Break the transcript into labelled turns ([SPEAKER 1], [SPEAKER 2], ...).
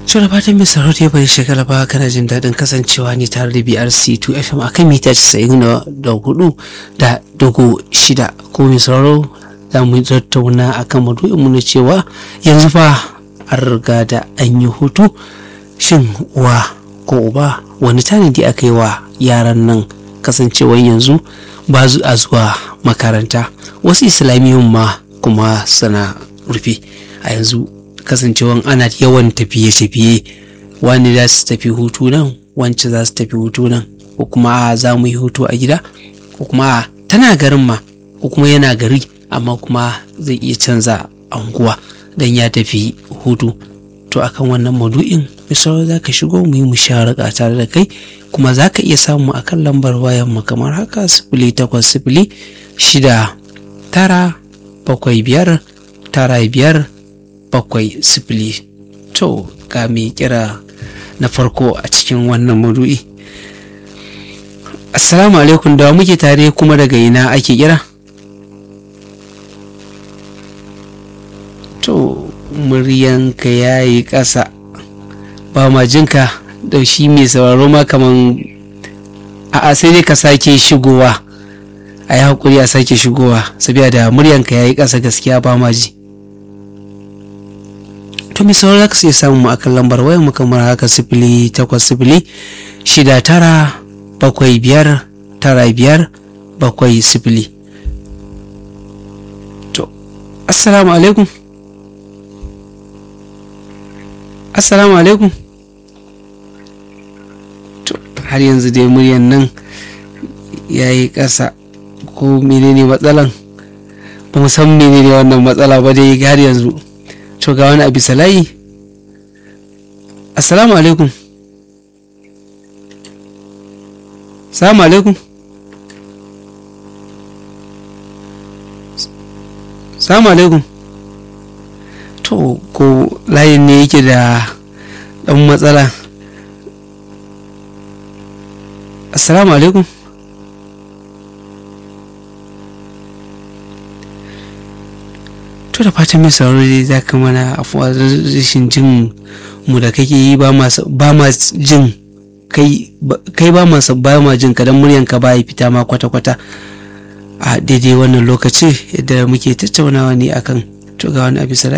[SPEAKER 1] So da fatan mai sarauta ya bari shekara ba kana jin daɗin kasancewa ne tare da BRC 2 FM akan mita 94 da dogo shida ko mai sauraro za mu tattauna akan madu'in mu na cewa yanzu fa an riga da an yi hutu shin uwa ko uba wani tanadi aka yi wa yaran nan kasancewar yanzu ba a zuwa makaranta wasu islamiyyun ma kuma suna rufe a yanzu kasancewan ana yawan tafiye-tafiye wani za su tafi hutu nan wance za su tafi hutu nan ko kuma za mu yi hutu a gida ko kuma tana garin ma ko kuma yana gari amma kuma zai iya canza anguwa don ya tafi hutu to akan wannan madu'in misali za ka shigo mu yi musharaka tare da kai kuma za ka iya samu akan lambar wayan mu kamar haka sifili takwas sifili shida tara bakwai biyar tara biyar bakwai sifili to ga mai kira na farko a cikin wannan madu'i assalamu alaikum da muke tare kuma daga ina ake kira to muryanka ya yi ƙasa ba ma jinka da shi mai sauraro ma kaman a sai dai ka sake shigowa a yi haƙuri a sake shigowa sabiya da muryanka ya yi ƙasa gaskiya ba ma ji to mai sauraro za ka sai samun mu akan lambar wayar mu kamar haka sifili takwas sifili shida tara bakwai biyar tara biyar bakwai sifili to assalamu alaikum assalamu alaikum to har yanzu dai muryan nan ya yi ƙasa ko menene matsalan ba mu san menene wannan matsala ba dai har yanzu to ga wani abu salayi assalamu alaikum salamu alaikum salamu alaikum to ko layin ne yake da ɗan matsala assalamu alaikum to da fatan mai sauraro dai za ka mana afuwa rashin jin mu da kake yi ba ma jin kai ba ma ba ma jin ka dan muryanka ba ya fita ma kwata-kwata a daidai wannan lokaci yadda muke tattaunawa ne akan to ga wani abu